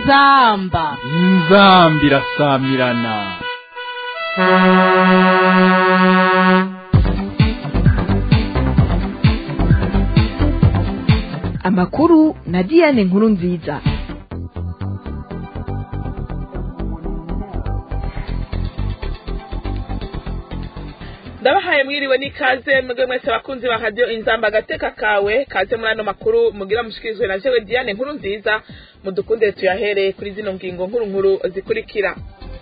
inzamba inzambi irasamirana amakuru na diane nkuru nziza ndabahaye mwiriwe n'ikaze mwebwe mwese abakunzi ba radiyo inzamba agateka kawe kaze muri ano makuru mugira mushikirizwe na jewe diane nkuru nziza mudukunde tuyahereye kuri zino ngingo nkuru nkuru zikurikira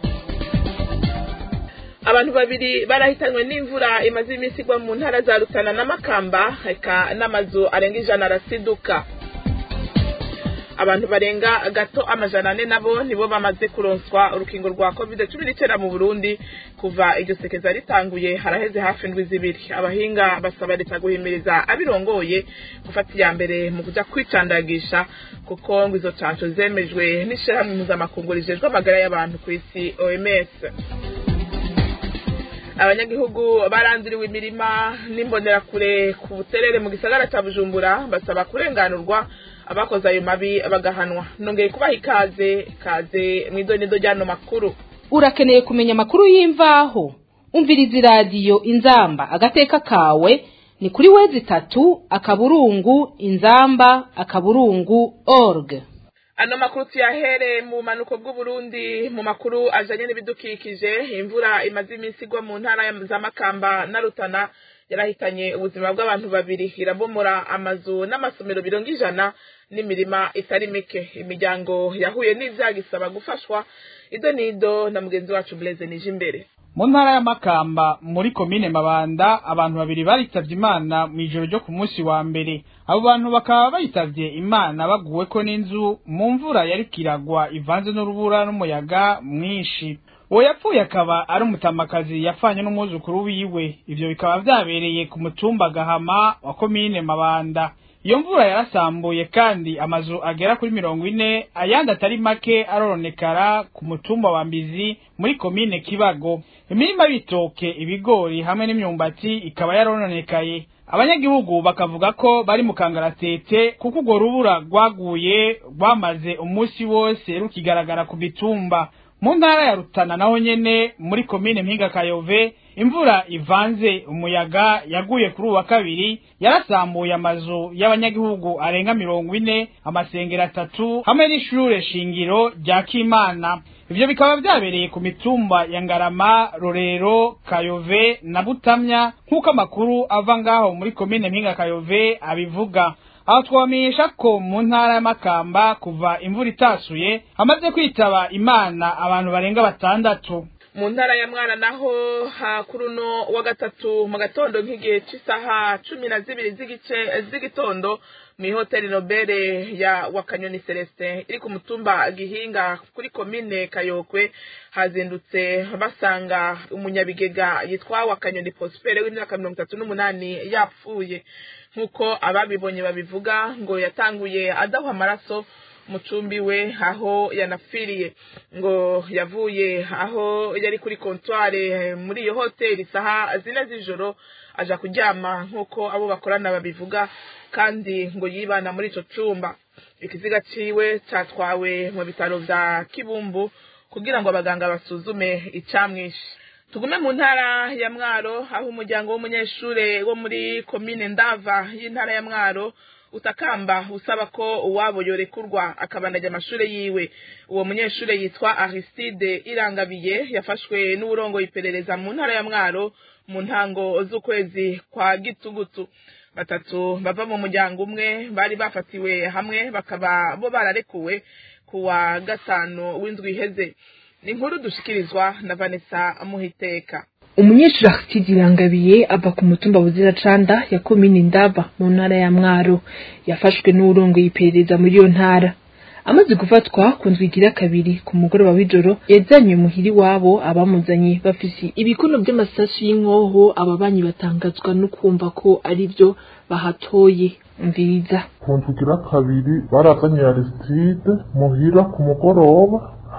abantu babiri barahitanywe n'imvura imaze iminsi igwa mu ntara za rutana na makamba eka n'amazu arenga ijana arasiduka abantu barenga gato amajana ane nabo nibo bamaze kuronswa urukingo rwa covid cumi n'icyenda mu burundi kuva iryo sekeza ritanguye haraheze hafi indwi zibiri abahinga basaba leta guhimiriza abirongoye gufata iya mbere mu kuja kwicandagisha kuko ngo izo canco zemejwe n'ishirahamwe mpuzamakungu rijejwe amagara y'abantu ku isi oms abanyagihugu baranduriwe imirima n'imbonerakure ku buterere mu gisagara cya bujumbura basaba kurenganurwa abakoze ayo mabi bagahanwa nongeye kubaha ikaze kaze mu idonido ry'ano makuru urakeneye kumenya amakuru y'imvaho umviriza iradiyo inzamba agateka kawe ni kuri wezi itatu akaburungu inzamba akaburungu org ano makuru tuyahere mu bumanuko bw'uburundi mu makuru ajanye n'ibidukikije imvura imaze iminsi igwa mu ntara za makamba na rutana yarahitanye ubuzima bw'abantu babiri irabomora amazu n'amasomero bironga ijana n'imirima itari mike imiryango yahuye n'ivyago isaba gufashwa ido nido na mugenzi wacu Blaise nije imbere mu ntara y'amakamba muri komine mabanda abantu babiri baritavye imana mw'ijoro ryo ku munsi wa mbere abo bantu bakaba bayitavye imana baguweko n'inzu mu mvura yariko iragwa ivanze n'urubura n'umuyaga mwinshi uwo yapfuye akaba ari umutamakazi yapfanye n'umwuzukuru wiwe ivyo bikaba vyabereye ku mutumba gahama wa komine mabanda iyo mvura yarasambuye kandi amazu agera kuri mirongo ine ayandi atari make aroronekara ku mutumba wa mbizi muri komine kibago imirima y'ibitoke ibigori hamwe n'imyumbati ikaba yarononekaye abanyagihugu bakavuga ko bari mu kangaratete kuko urwo rubura rwaguye rwamaze umunsi wose rukigaragara ku mitumba mu ntara ya rutana naho nyene muri komine mpinga kayove imvura ivanze umuyaga yaguye kuri uwa kabiri yarasambuye amazu y'abanyagihugu arenga mirongo ine amasengero atatu hamwe n'ishure shingiro rya kimana ivyo bikaba vyabereye ku mitumba ya ngarama rorero kayove na butamya nk'uko amakuru ava ngaho muri komine mpinga kayove abivuga aho twamenyesha ko mu ntara y'amakamba kuva imvura itasuye hamaze kwitaba imana abantu barenga batandatu mu ntara ya mwana naho kuri uno wa gatatu mu gatondo nk'igihe cy'isaha cumi na zibiri z'igice z'igitondo mu ihoteli nobere ya wakanyoni celestin iri ku mutumba gihinga kuri komine kayokwe hazindutse basanga umunyabigega yitwa wakanyoni prospere w'imyaka mirongo itatu n'umunani yapfuye nk'uko ababibonye babivuga ngo yatanguye adahwa amaraso mucumbi we aho yanapfiriye ngo yavuye aho yari kuri kontware muri iyo hoteli isaha zine z'ijoro aja kuryama nk'uko abo bakorana babivuga kandi ngo yibana muri ico cumba ikiziga ciwe catwawe mu bitaro vya kibumbu kugira ngo abaganga basuzume icamwishe tugume mu ntara ya mwaro aho umuryango w'umunyeshure wo muri komine ndava y'intara ya mwaro utakamba usaba ko uwabo yorekurwa akabandanya amashure yiwe uwo munyeshure yitwa Aristide Irangabiye yafashwe n'uburongoye iperereza mu ntara ya Mwaro mu ntango z'ukwezi kwa gitugutu batatu bava mu muryango umwe bari bafatiwe hamwe bakaba bo bararekuwe kuwa gatanu w'indwi iheze ni inkuru dushikirizwa na Vanessa Muhiteka umunyeshuri Aristide Irangabiye ava ku mutumba buzira canda ya komine Ndava mu ntara ya Mwaro yafashwe n'urongoye iperereza muri iyo ntara amaze gufatwa ku ndwigira kabiri ku mugoroba w'ijoro yazanywe muhiri wabo abamuzanye bafise ibikono by'amasasu y'inkoho ababanyi batangazwa no kumva ko ari byo bahatoye mviriza ku ndwigira kabiri barazanye Aristide muhira ku mugoroba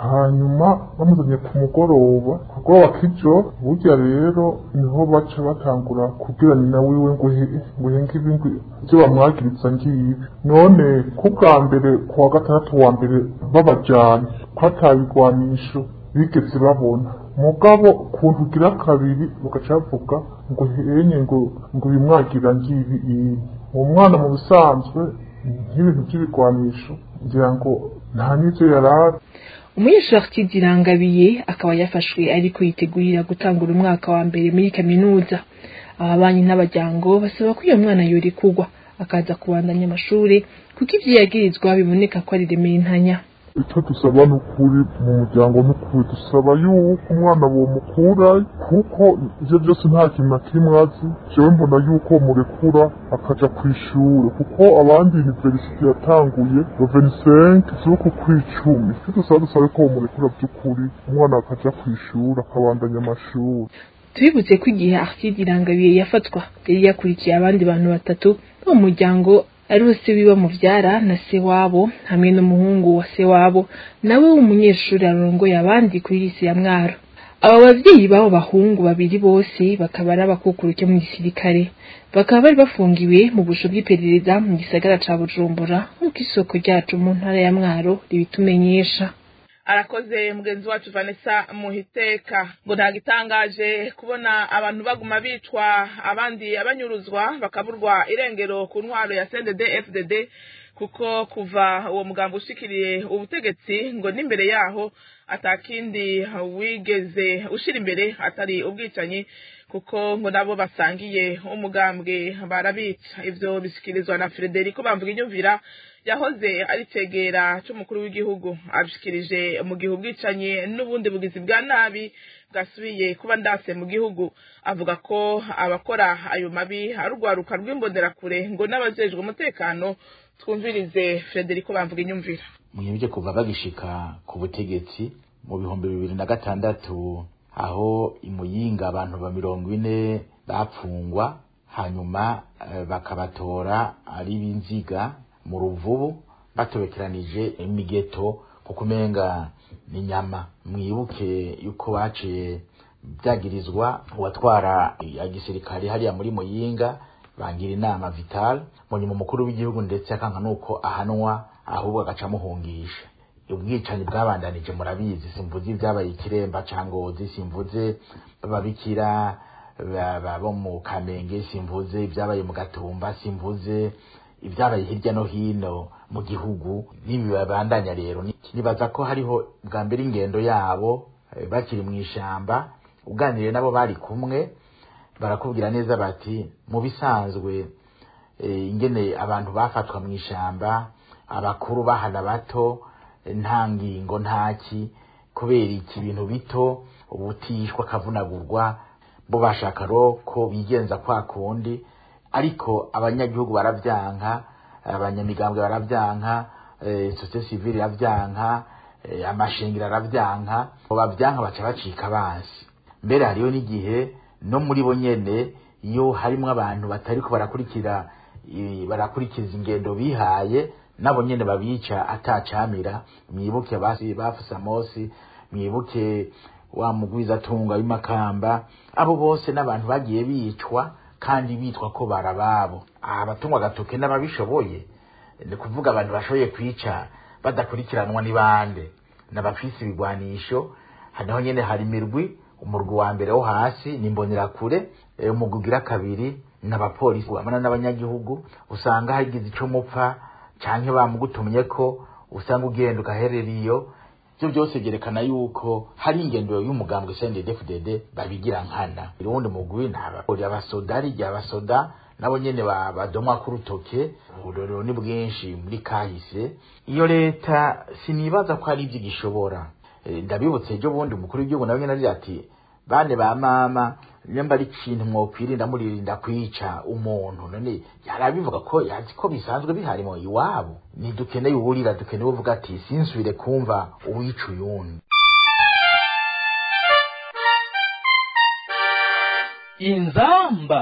hanyuma bamuzanye ku mugoroba ku mugoroba k'ijo burya rero niho baca batangura kubwira nyina wiwe ngo he- ngo henge ibi ngo ibyo bamwagiriza ngibi none ku bwa mbere ku wa gatandatu wa mbere babajyanye ko atabigwanisho bigeze babona mugabo kuntu ugira kabiri bagaca bavuga ngo henye ngo ngo bimwagira ngibi iyi uwo mwana mu bisanzwe nk'ibintu by'ibigwanisho ngira ngo nta n'ibyo yari azi umunyeshuri zirangabiye akaba yafashwe ariko yitegurira gutangura umwaka wa mbere muri kaminuza ababanyi n'abajyango basaba ko iyo mwana yorekugwa akaza kubandanya amashuri kuko ibyo yagirizwa biboneka ko ari remera intanya icyo dusaba ni ukuri mu muryango ni ukuri dusaba yuko umwana bomukurayo kuko ibyo byose nta kintu na kimwe azi jewe mbona yuko murekura akaja ku ishuri kuko abandi universite yatanguye rovenisenke z'uku kw'icumi icyo dusaba dusabe ko bomurekura by'ukuri umwana akaja ku ishuri akabandanya amashuri tubibutse ko igihe Aristide Irangabiye yafatwa yari yakurikiye abandi bantu batatu bo mu muryango ari we se wiwe muvyara na se wabo hamwe n'umuhungu wa se wabo nawe w'umunyeshuri arongoye abandi kuri lise ya Mwaro abo bavyeyi b'abo bahungu babiri bose bakaba ari abakukuruke mu gisirikare bakaba bari bafungiwe mu busho bw'iperereza mu gisagara ca Bujumbura nk'uko isoko ryacu mu ntara ya Mwaro ribitumenyesha arakoze mugenzi wacu vanessa muhiteka ngo ntabwo itangaje kubona abantu baguma bicwa abandi abanyuruzwa bakaburwa irengero ku ntwaro ya cndd fdd kuko kuva uwo mugambo ushikiriye ubutegetsi ngo n'imbere yaho atakindi wigeze ushira imbere atari ubwicanyi kuko ngo nabo basangiye umugambwe barabica ivyo bishyikirizwa na frederico bamvuga inyumvira yahoze ari cegera c'umukuru w'igihugu abishikirije mu gihe ubwicanyi n'ubundi bugizi bwa nabi bwasubiye kuba ndase mu gihugu avuga ko abakora ayo mabi ari urwaruka rw'imbonerakure ngo n'abajejwe umutekano twumvirize frederico bamvuga inyumvira mwibye kuva bagishika ku butegetsi mu bihumbi bibiri na gatandatu aho imuyinga abantu ba mirongo ine bapfungwa hanyuma eh, bakabatora ari b'inziga mu ruvubu batobekeranije imigeto kuko umenga ni nyama mwibuke yuko baciye byagirizwa uwatwara ya gisirikare hariya muri muyinga bangira inama vital mu nyuma umukuru w'igihugu ndetse akanka nuko ahanwa ahubwo agaca amuhungisha ubwicanyi bwabandanije murabizi simvuze ibyabaye ikiremba cangozi simvuze babikira ba- ba- bo mu kamenge simvuze ibyabaye mu gatumba simvuze ibyabaye hirya no hino mu gihugu n'ibi babandanya rero Ni- nibaza ko hariho bwa mbere ingendo yabo eh, bakiri mu ishamba uganiriye nabo bari kumwe barakubwira neza bati mu bisanzwe eh, ingene abantu bafatwa mu ishamba abakuru bahana bato eh, nta ngingo ntaki kubera iki ibintu bito ubutishwa akavunagurwa bo bashaka ro ko bigenza kwa kundi ariko abanyagihugu baravyanka abanyamigambwe baravyanka eh, societe civile iravyanka eh, amashengero aravyanka ngo bavyanka baca bacika abansi mbere hariyo n'igihe no muri bo nyene iyo harimwo abantu batariko barakurikira i- barakurikiza ingendo bihaye nabo nyene babica atacamira mwibuke basi bafuse amosi mwibuke wa mugwizatunga w'imakamba abo bose n'abantu bagiye bicwa kandi bitwa ko barababo abatungwa agatoke n'ababishoboye ni kuvuga abantu bashoboye kwica badakurikiranwa ni bande n'abafise ibigwanisho hanaho nyene hari imirwi umurwi wa mbere wo hasi ni imbonerakure eh, umurwi ugira kabiri n'abapolisi amana n'abanyagihugu usanga hagize ico mupfa canke bamugutumye ko usanga ugenda ugaherera iyo ibyo byose byerekana yuko hari ingendo y'umugambwe CNDD-FDD babigira nkana urundi mugwi nabakora abasoda rya abasoda nabo nyene ba- badomwa ku rutoke uburero ni bwinshi muri kahise iyo leta sinibaza ko hari ibyo igishobora Eh, ndabibutse ejo bundi umukuru w'igihugu nawe nyene agira ati bane ba mama nyamba ari ikintu mwokwirinda muririnda kwica umuntu none yarabivuga ko yazi ko bisanzwe bihari mu iwabo ntidukeneye uwurira dukeneye uvuga ati sinsubire kumva uwica uyundi inzamba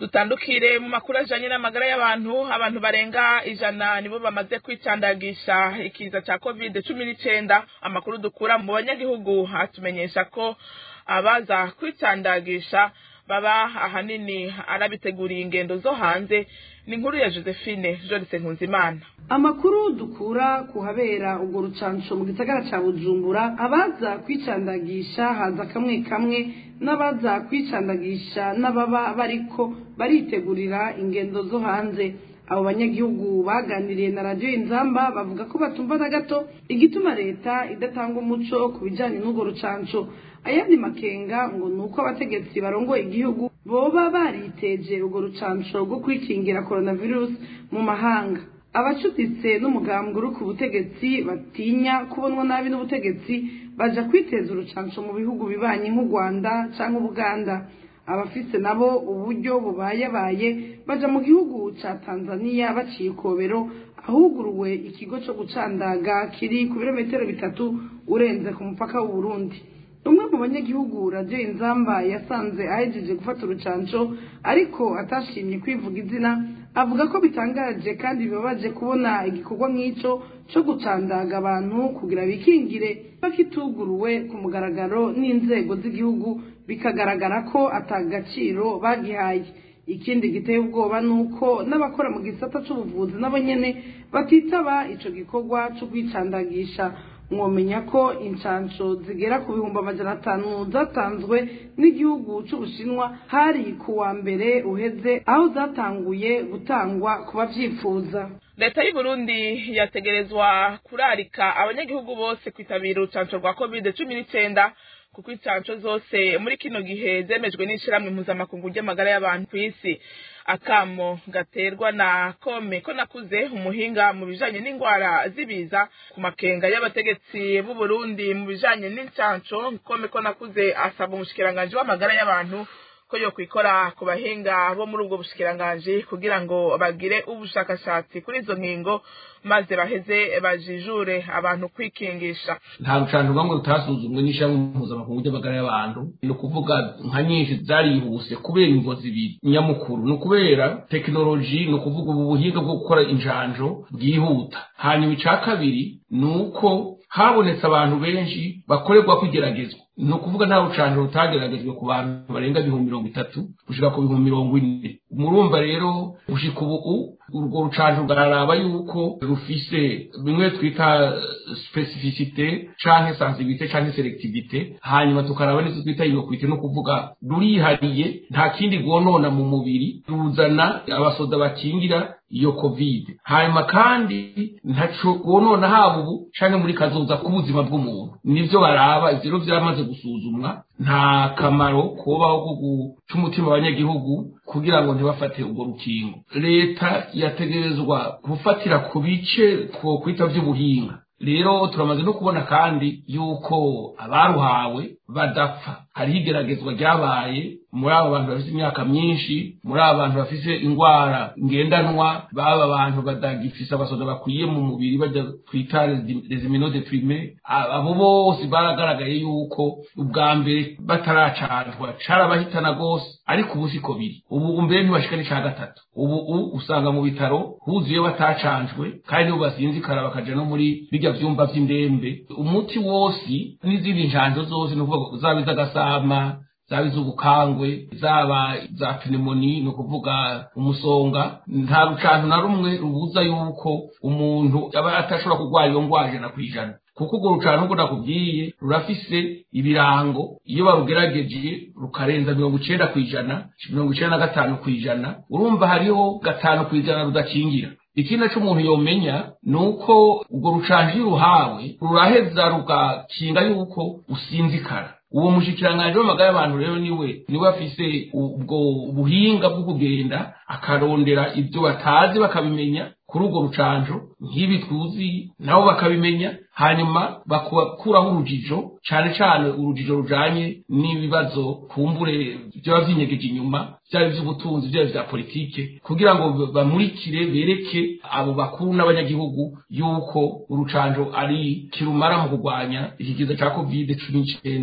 dutandukire mu makuru ajanye n'amagara y'abantu abantu barenga ijana nibo bamaze kwicandagisha ikiza ca covid cumi n'icenda amakuru dukura mu banyagihugu atumenyesha ko abaza kwicandagisha baba ahanini arabiteguriye ingendo zo hanze ni inkuru ya josephine jorise nkunzimana amakuru dukura ku habera urwo rucanco mu gisagara ca bujumbura abaza kwicandagisha haza kamwe kamwe n'abaza kwicandagisha n'ababa bariko baritegurira ingendo zo hanze abo banyagihugu baganiriye na radiyo inzamba bavuga ko batumva na gato igituma leta idatanga umuco ku bijanye n'urwo rucanco ayandi makenga ngo ni uko abategetsi barongoye igihugu boba bariteje urwo rucanco rwo kwikingira coronavirus mu mahanga abacuditse n'umugambwe uri ku butegetsi batinya kubonwa nabi n'ubutegetsi baja kwiteza urucanco mu bihugu bibanye nk'u rwanda canke ubuganda abafise nabo uburyo bubayabaye baja mu gihugu ca tanzania baciye ikobero ahuguruwe ikigo co gucandaga kiri ku birometero bitatu urenze ku mupaka w'uburundi umwe mu banyagihugu radiyo inzamba yasanze ahejeje gufata urucanco ariko atashimye kwivuga izina avuga ko bitangaje kandi bibabaje kubona igikorwa nk'ico co gucandaga abantu kugira bikingire bakituguruwe ku mugaragaro n'inzego z'igihugu bikagaragara ko atagaciro bagihaye ikindi giteye ubwoba ni uko n'abakora mu gisata c'ubuvuzi nabo nyene batitaba ico gikorwa co kwicandagisha mwomenya ko incanco zigera ku bihumbi amajana atanu zatanzwe n'igihugu c'ubushinwa hari ku wa mbere uheze aho zatanguye gutangwa ku bavyifuza leta y'uburundi yategerezwa kurarika abanyagihugu bose kwitabira urucanco rwa covid cumi n'icenda kuko incanco zose muri kino gihe zemejwe n'ishirahamwe mpuzamakungu ry'amagara y'abantu ku isi akamo gaterwa na kome ko nakuze umuhinga mu bijanye n'indwara z'ibiza ku makenga y'abategetsi b'u Burundi mu bijanye n'incanco kome ko nakuze asaba umushikiranganji w'amagara y'abantu ko yo kwikora ku bahinga bo muri ubwo bushikiranganji kugira ngo bagire ubushakashatsi kuri izo nkingo maze baheze bajijure abantu kwikingisha nta rucanco rwamwe rutasuzumwe n'ishirahamwe mpuzamakungu ry'amagara y'abantu ni ukuvuga nka nyinshi zarihuse kubera imvo zibiri nyamukuru ni ukubera tekinoloji ni ukuvuga ubu buhinga bwo gukora injanjo bwihuta hanyuma ica kabiri ni uko habonetse abantu benshi bakorerwa kwigeragezwa ni ukuvuga nta rucanjo rutageragejwe ku bantu barenga ibihumbi mirongo itatu gushika ku bihumbi mirongo ine murumva rero gushika ubu urwo rucanjo rwararaba yuko rufise bimwe twita specificite canke sensibilité canke selectivité hanyuma tukaraba n'izo twita inokwite no kuvuga rurihariye nta kindi rwonona mu mubiri ruzana abasoda bakingira iyo covid hanyuma kandi ntaco rwonona haba ubu canke muri kazoza k'ubuzima bw'umuntu nivyo baraba ivyo rero vyamaze gusuzumwa nta kamaro kubaho ko guca umutima abanyagihugu kugira ngo ntibafate urwo rukingo leta yategerezwa gufatira ku bice twokwita vy'ubuhinga rero turamaze no kubona kandi yuko abaruhawe badapfa hariho igeragezwa ryabaye muri abo bantu bafite imyaka myinshi muri abo bantu bafite indwara ngendanwa baba abantu badagifise abasoda bakwiye mu mubiri bajya twita resiminodeprime abo bose baragaragaye yuko ubwa mbere bataracanjwa carabahitana rwose ariko ubu siko biri ubu mbere ntibashika n'ica gatatu ubu usanga mu bitaro huzuye batacanjwe kandi nibo basinzikara bakaja no muri birya vyumba vy'indembe umuti wose n'izindi njanjo zose ni ukuvuga zaba iz'agasama zaba iz'ubukangwe zaba za pneumoni ni ukuvuga umusonga nta rucantu na rumwe rubuza yuko umuntu aba atashobora kurwara iyo ngwara ijana ku ijana kuko urwo rucantu ngo nakubwiye rurafise ibirango iyo barugerageje rukarenza mirongo icenda ku ijana mirongo icenda na gatanu ku ijana urumva hariho gatanu ku ijana rudakingira ikindi co umuntu yomenya ni uko urwo rucanju iyo uruhawe ruraheza rugakinga yuko usinzikara uwo mushikiranganji w'amagara y'abantu rero niwe niwe afise ubwo buhinga bwo kugenda akarondera ibyo batazi bakabimenya kuri urwo rucanjo nk'ibi tuzi nabo bakabimenya hanyuma bakuraho urujijo cane cane urujijo rujanye n'ibibazo kumbure vyoba vyinyegeje inyuma vyaba ivy'ubutunzi vyaba vya politike kugira ngo bamurikire bereke abo bakuru n'abanyagihugu yuko urucanjo ari kirumara mu kurwanya ikigiza ca covid cumi n'icenda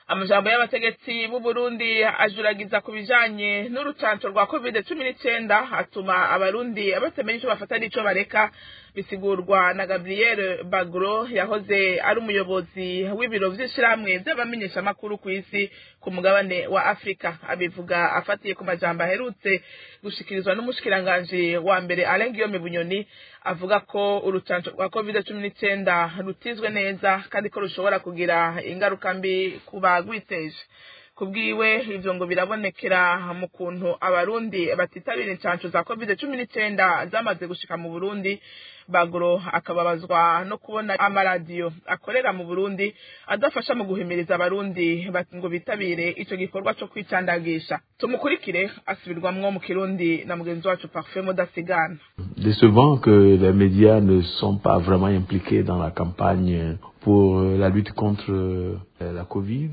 amajambo y'abategetsi b'u Burundi ajuragiza ku bijanye n'urucanco rwa covid cumi n'icenda atuma abarundi batamenya ico bafata n'ico bareka bisigurwa na Gabriel Bagro yahoze ari umuyobozi w'ibiro vy'ishirahamwe vy'abamenyeshamakuru ku isi ku mugabane wa Afrika abivuga afatiye ku majambo aherutse gushikirizwa n'umushikiranganji wa mbere Alain Guillaume Bunyoni avuga ko urucanco rwa covid cumi n'icenda rutizwe neza kandi ko rushobora kugira ingaruka mbi ku bagwiteje kubwiwe ivyo ngo birabonekera mu kuntu abarundi batitabira incanco za covid cumi n'icenda zamaze gushika mu burundi baguro akababazwa no kubona amaradiyo akorera mu burundi adafasha mu guhimiriza abarundi ngo bitabire ico gikorwa co kwicandagisha tumukurikire asubirwamwo mu kirundi na mugenzi wacu parfait mudasigana décevant que les médias ne sont pas vraiment impliqués dans la campagne pour la lutte contre la covid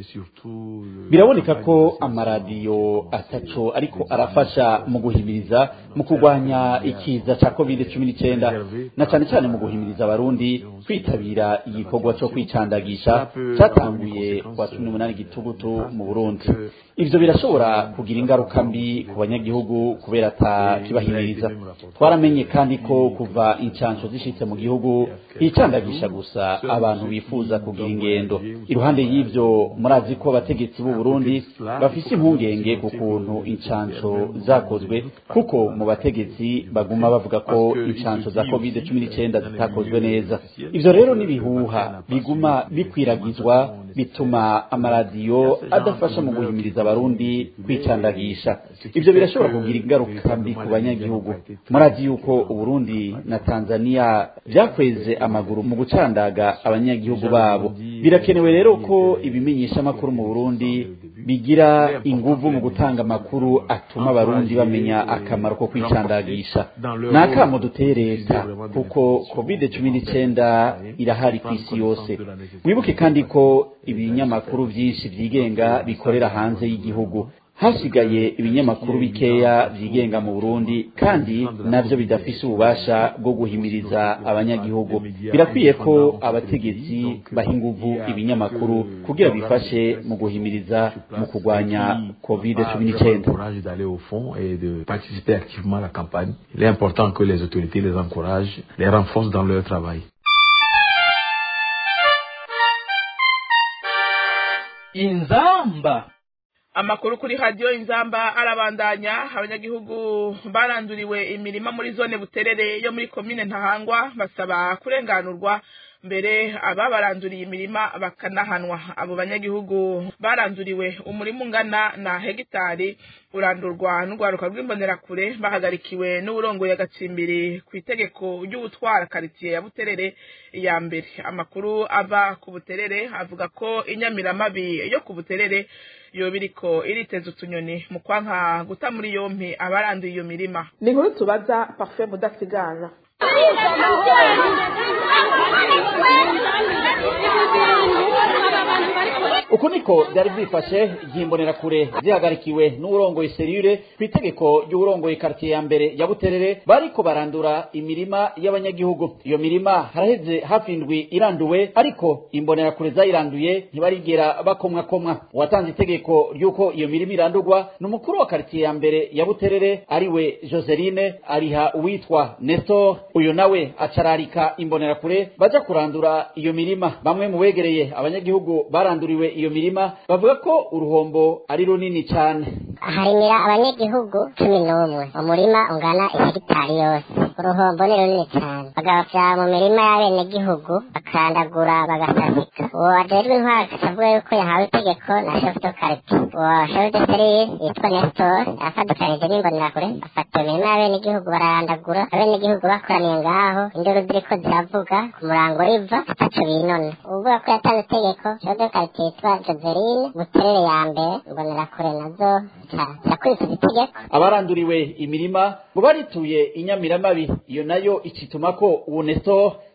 biraboneka ko amaradiyo ataco ariko arafasha mu guhimiriza mu kurwanya ikiza ca covid cumi n'icenda na cane cane mu guhimiriza abarundi kwitabira igikorwa co kwicandagisha catanguye kwa cumi n'umunani gitugutu mu burundi ivyo birashobora kugira ingaruka mbi ku banyagihugu kubera ata kibahimiriza twaramenye kandi ko kuva incanco zishitse mu gihugu hicandagisha gusa abantu bifuza kugira ingendo iruhande y'ivyo murazi ko abategetsi b'u Burundi bafise impungenge ku kuntu incanco zakozwe kuko mu bategetsi baguma bavuga ko incanco za covid cumi n'icenda zitakozwe neza ivyo rero n'ibihuha biguma bikwiragizwa bituma amaradiyo adafasha mu guhimiriza abarundi kwicandagisha ivyo birashobora kugira ingaruka mbi ku banyagihugu murazi yuko uburundi na tanzania vyakweze amaguru mu gucandaga abanyagihugu babo birakenewe rero ko ibimenyesha amakuru mu burundi bigira inguvu mu gutanga amakuru atuma abarundi bamenya akamaro ko kwicandagisha ni akamo duteye leta kuko covid cumi n'icenda irahari ku isi yose wibuke kandi ko ibinyamakuru vyinshi vyigenga bikorera hanze y'igihugu hasigaye ibinyamakuru bikeya vyigenga mu Burundi kandi navyo bidafise ububasha bwo guhimiriza abanyagihugu birakwiye ko abategetsi baha inguvu ibinyamakuru kugira bifashe mu guhimiriza mu kurwanya covid cumi n'icenda Il est important que les autorités les encouragent, les renforcent dans leur travail. inzamba amakuru kuri radiyo inzamba arabandanya abanyagihugu baranduriwe imirima muri zone buterere yo muri komine ntahangwa basaba kurenganurwa mbere ababaranduriye imirima bakanahanwa abo banyagihugu baranduriwe umurima ungana na hegitari urandurwa n'urwaruka rw'imbonerakure bahagarikiwe n'uburongoye agacimbiri ku itegeko ry'ubutwara karitsiye ya buterere ya mbere amakuru ava ku buterere avuga ko inyamiramabi yo ku buterere yoba iriko iriteza utunyoni mu kwanka guta muri yompi abaranduye iyo mirima ni inkuru tubaza parfait mudasigana uku niko byari byifashe igihe imbonerakure zihagarikiwe n'uburongoye serire ku itegeko ry'uburongoye karitiye ya mbere ya buterere bariko barandura imirima y'abanyagihugu iyo mirima haraheze hafi indwi iranduwe ariko imbonerakure zayiranduye ntibarigera bakomwakomwa uwatanze itegeko ry'uko iyo mirima irandurwa ni umukuru wa karitiye ya mbere ya buterere ariwe joseline ariha uwitwa nestor uyu nawe acararika imbonerakure baja kurandura iyo mirima bamwe mu begereye abanyagihugu baranduriwe iyo mirima bavuga ko uruhombo ari runini cyane harimira abanyagihugu cumi n'umwe umurima ungana ihegitari yose uruhombo ni runini cyane bagapfira mu mirima y'abenegihugu bakandagura bagasasika uwo ajejwe intwara akavuga yuko yahawe itegeko na chef de quartier uwo chef de service yitwa nestor yafatikanije n'imbonerakure afata iyo mirima y'abenegihugu bararandagura abenegihugu bakoraniye ngaho induru ziriko ziravuga ku murango riva ataco binona uvuga ko yatanze itegeko chef de quartier yitwa joseline buterere ya mbere imbonerakure nazo yakurikiza itegeko abaranduriwe imirima ngo barituye inyamiramabi iyo nayo icituma ko ubu nestor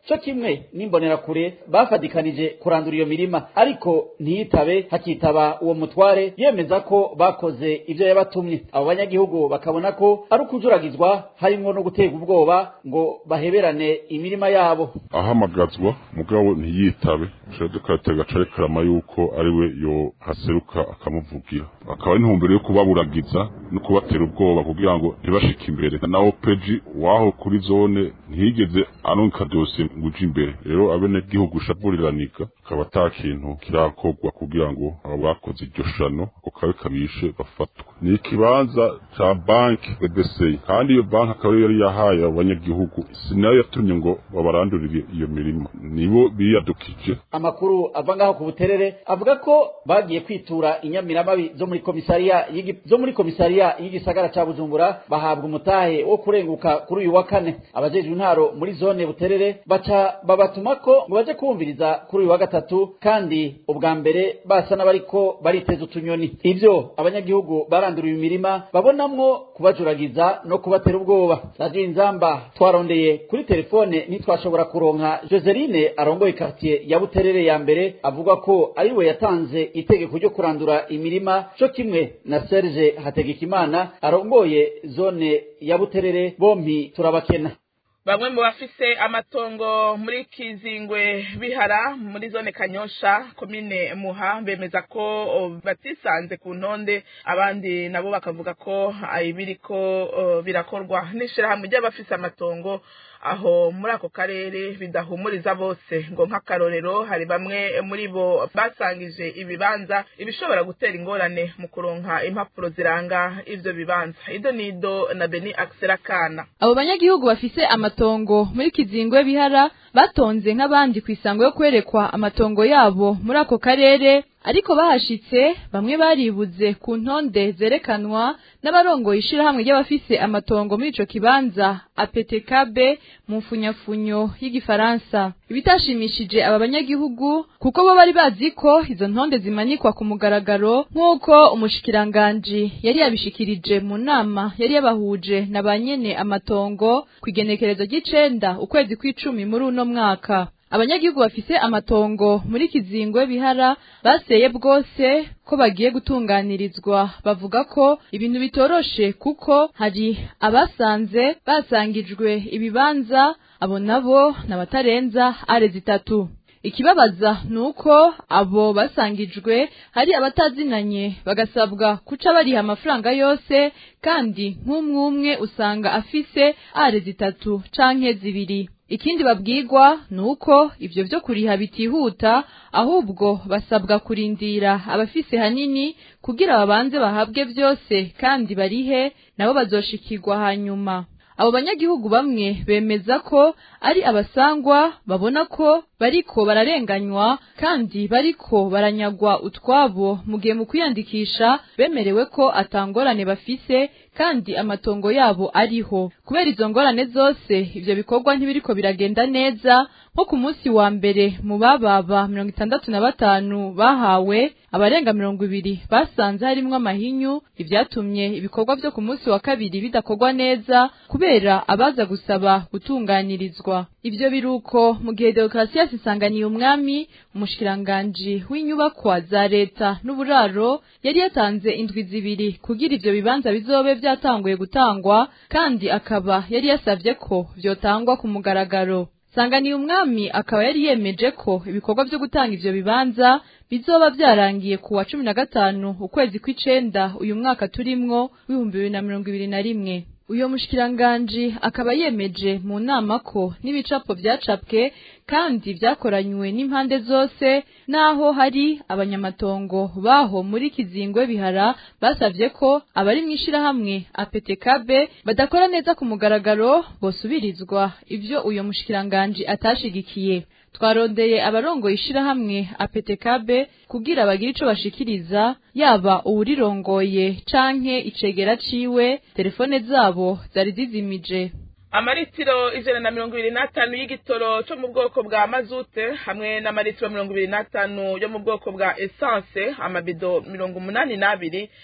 co kimwe n'imbonerakure bafadikanije kurandura iyo mirima ariko ntiyitabe hakitaba uwo mutware yemeza ko bakoze ivyo yabatumye abo banyagihugu bakabona ko ari ukujuragizwa harimwo no guterwa ubwoba ngo baheberane imirima yabo ahamagazwa mugabo ntiyitabe dukatega carekarama yuko ari we yo haseruka akamuvugira akaba ari intumbero yo kubaburagiza no kubatera ubwoba kugira ngo ntibashike imbere naho peji waho kuri zone ntiyigeze anonka dosiye ngo uje imbere rero abenegihugu shaburiranика akaba ata kintu kirakorwa kugira ngo abo bakoze iryo shano ako kabe kabishe bafatwe ni ikibanza ca banki BBC kandi iyo banki akaba ariyo yari yahaye abanyagihugu si nayo yatumye ngo babarandurire iyo mirima nibo biyadukije amakuru ava ngaho ku buterere avuga ko bagiye kwitura inyamiramabi zo muri komisariya y'igi- zo muri komisariya y'igisagara ca bujumbura bahabwa umutahe wo kurenguka kuri uyu wa kane abajejwe intaro muri zone buterere baca babatumako ngo baje kumviriza kuri uyu wa gatatu kandi ubwa mbere basa n'abariko bariteza utunyoni ivyo abanyagihugu baranduriye imirima babonamwo kubajuragiza no kubatera ubwoba radiyo inzamba twarondeye kuri telefone ntitwashobora kuronka joseline arongoye quartier ya buterere ya mbere avuga ko ari we yatanze itegeko ryo kurandura imirima co kimwe na serge hategekimana arongoye zone ya buterere bompi turabakena bamwe mu bafise amatongo muri kizingwe bihara muri zone kanyosha komine muha bemeza ko o, batisanze ku ntonde abandi nabo bakavuga ko ibiriko o, birakorwa n'ishirahamwe ry'abafise amatongo aho muri ako karere bidahumuriza bose ngo nk'akarorero hari bamwe muri bo basangije ibibanza ibishobora gutera ingorane mu kuronka impapuro ziranga ivyo bibanza ido nido na beni akana abo banyagihugu bafise amatongo muri kizingwe bihara batonze nk'abandi ku isango yo kwerekwa amatongo yabo muri ako karere ariko bahashitse bamwe baribuze ku ntonde zerekanwa n'abarongoye ishirahamwe ry'abafise amatongo muri ico kibanza APTKB mu mfunyafunyo y'igifaransa ibitashimishije aba banyagihugu kuko bo bari bazi ko izo ntonde zimanikwa ku mugaragaro nk'uko umushikiranganji yari yabishikirije mu nama yari yabahuje na ba nyene amatongo ku igenekerezo ry'icenda ukwezi kw'icumi muri uno mwaka abanyagihugu bafise amatongo muri kizingwe bihara baseye bwose ko bagiye gutunganirizwa bavuga ko ibintu bitoroshe kuko hari abasanze basangijwe ibibanza abo nabo n'abatarenza are zitatu ikibabaza nuko abo basangijwe hari abatazinanye bagasabwa kuca bariha amafaranga yose kandi nk'umwe umwe usanga afise are zitatu canke zibiri ikindi babwirwa nuko ivyo vyo kuriha bitihuta ahubwo basabwa kurindira abafise hanini kugira babanze bahabwe vyose kandi barihe nabo bazoshikirwa hanyuma abo banyagihugu bamwe bemeza ko ari abasangwa babona ko bariko bararenganywa kandi bariko baranyagwa utwabo mu gihe mu kwiyandikisha bemerewe ko atangorane bafise kandi amatongo yabo ariho kubera izo ngorane zose ivyo bikorwa ntibiriko biragenda neza nko ku munsi wa mbere mu bababa mirongo itandatu na batanu bahawe abarenga mirongo ibiri basanze harimwo amahinyu ivyatumye ibikorwa vyo ku munsi wa kabiri bidakorwa neza kubera abaza gusaba gutunganirizwa ivyo biruko mu gihe demokarasi isanganiye umwami umushikiranganji w'inyubakwa za leta n'uburaro yari yatanze indwi zibiri kugira ivyo bibanza bizobe vyatanguye gutangwa kandi akaba yari yasavye ko vyotangwa ku mugaragaro sanganiye umwami akaba yari yemeje ko ibikorwa vyo gutanga ivyo bibanza bizoba vyarangiye ku wa cumi na gatanu ukwezi kw'icenda uyu mwaka turimwo w'ibihumbi bibiri na mirongo ibiri na rimwe uyo mushikiranganji akaba yemeje mu nama ko n'ibicapo vyacapwe kandi vyakoranywe n'impande zose naho hari abanyamatongo baho muri kizingwe bihara basavye ko abari mw'ishirahamwe APTKB badakora neza ku mugaragaro bosubirizwa ivyo uyo mushikiranganji atashigikiye twarondeye abarongoye ishirahamwe APTKB kugira bagire ico bashikiriza yaba uwurirongoye canke icegera ciwe telefone zabo zari zizimije amaritiro ijana na mirongo ibiri n'atanu y'igitoro cyo mu bwoko bwa mazute hamwe n'amaritiro mirongo ibiri n'atanu yo mu bwoko bwa esanse amabido mirongo umunani n'abiri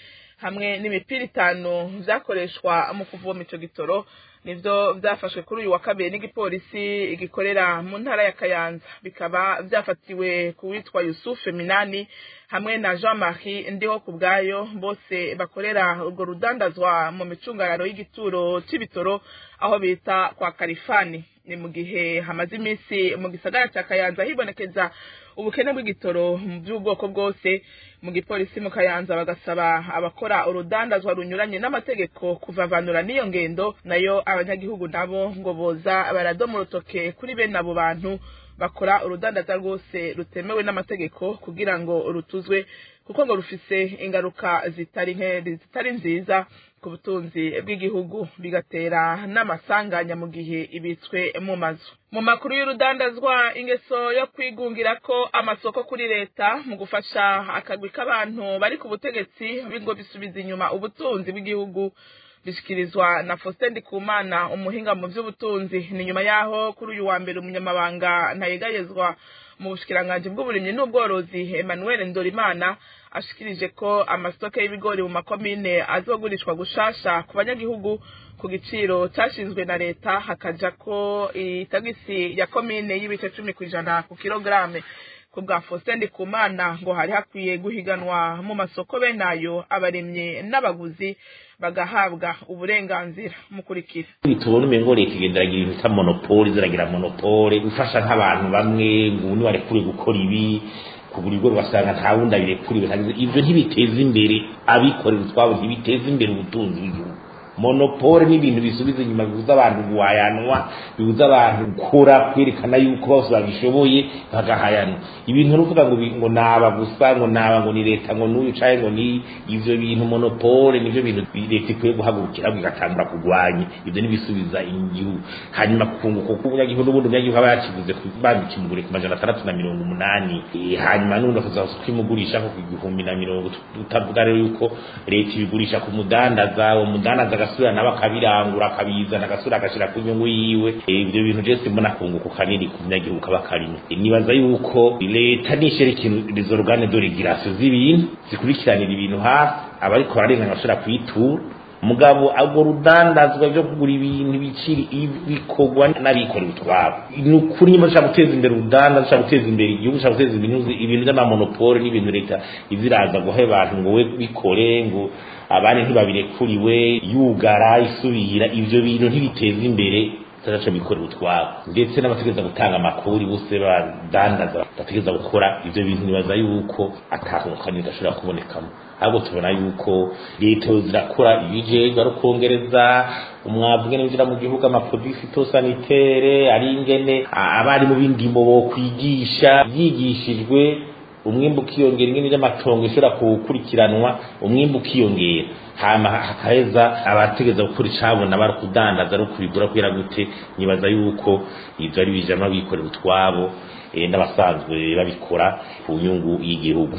hamwe n'imipira itanu vyakoreshwa mu kuvoma ico gitoro nivyo vyafashwe kuri uyu wa kabiri n'igipolisi gikorera mu ntara ya Kayanza bikaba vyafatiwe ku witwa Yusufe Minani hamwe na Jean Marie ndiho ku bwayo bose bakorera urwo rudandazwa mu micungararo y'igituro c'ibitoro aho bita kwa Karifani ni mu gihe hamaze iminsi mu gisagara ca Kayanza hibonekeza ubukene bw'igitoro mu by'ubwoko bwose mu gipolisi mu Kayanza bagasaba abakora urudandazwa runyuranye n'amategeko kuvavanura n'iyo ngendo nayo abanyagihugu nabo ngo boza baradoma urutoke kuri bene abo bantu bakora urudandaza rwose rutemewe n'amategeko kugira ngo rutuzwe kuko ngo rufise ingaruka zitari nke zitari nziza ku butunzi bw'igihugu bigatera n'amasanganya mu gihe ibitswe mu mazu mu makuru y'urudandazwa ingeso yo kwigungira ko amasoko kuri leta mu gufasha akagwi k'abantu bari ku butegetsi ngo bisubiza inyuma ubutunzi bw'igihugu bishyikirizwa na Faustin Ndikumana umuhinga mu by'ubutunzi ni nyuma yaho kuri uyu wa mbere umunyamabanga ntayegayezwa mu bushikiranganji bw'uburimyi n'ubworozi Emmanuel Ndorimana ashikirije ko amasitoke y'ibigori mu makomine azogurishwa gushasha ku banyagihugu ku giciro cyashinzwe na leta hakaja ko itagisi ya komine y'ibice cumi ku ijana ku kilograme ku bwa Faustin Ndikumana ngo hari hakwiye guhiganwa mu masoko benayo abarimye n'abaguzi bagahabwa uburenganzira mukurikira tubona umengo leta igenderagira ibintu bita monopole ziragira monopole gufasha nk'abantu bamwe ngo ubu nibarekure gukora ibi kugura ibigori ugasanga nta wundi abirekuriwe ibyo ntibiteza imbere abikorera utwabo ntibiteza imbere ubutunzi bw'igihugu monopole ni ibintu bisubiza inyuma bibuza abantu guhayanwa bibuza abantu gukora kwerekana yuko bose babishoboye bagahayanwa ibintu nuvuga ngo ngo naba gusa ngo naba ngo ni leta ngo n'uyu caye ngo ni ivyo bintu monopole nivyo bintu leta ikwiye guhagurukira igatangura kurwanya ivyo nibisubiza igihugu hanyuma kunguka k'umunyagihugu n'ubundi umunyagihugu aba yakiguze bandikimugure ku majana atandatu na mirongo umunani hanyuma n'ubundi akaza kwimugurisha ku igihumbi na mirongo utavuga rero yuko leta ibigurisha ku mudandaza uwo mudandaza agasubira nawe akabirangura akabizana agasubira agashyira ku nyungu yiwe ibyo bintu byose mbona kunguka kanini ku munyagihugu kaba karimo nibaza yuko leta nishyira ikintu izo rugane do regirasiyo z'ibintu zikurikiranira ibintu hafi abariko bararengana bashobora kuyitura mugabo urwo rudandazwa byo kugura ibintu biciri bikorwa n'abikorera utwabo ni ukuri nyuma dushaka guteza imbere urudanda dushaka guteza imbere igihugu dushaka guteza ibintu ibintu by'amamonopole n'ibintu leta iziraza guha abantu ngo we bikore ngo abandi ntibabirekuriwe yugara isubira ibyo bintu ntibiteza imbere tutaca bikorera utwabo ndetse n'abategereza gutanga amakuru bose badandaza bategereza gukora ibyo bintu nibaza yuko atahukanye gashobora kubonekamo ahubwo tubona yuko leta zirakora ibijejwe ari ukongereza umwavu ngene winjira mu gihugu amaproduit phytosanitaire ari ingene abari mu bindimo bo kwigisha byigishijwe umwimbu ukiyongera ingene ry'amatongo ishobora gukurikiranwa umwimbu ukiyongera hama hakaheza abategeza gukora icabona bari kudandaza ari ukubigura kubera gute nibaza yuko ivyo ari bijama bikorera utwabo n'abasanzwe babikora ku nyungu y'igihugu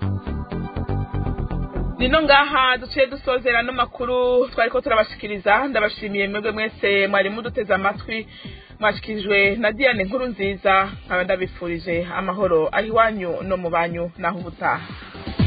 nino ngaha duciye dusozera no makuru twariko turabashikiriza ndabashimiye mwebwe mwese mwari muduteze amatwi mwashikirijwe na Diane nkuru nziza nkaba ndabifurije amahoro aho iwanyu no mu banyu naho ubutaha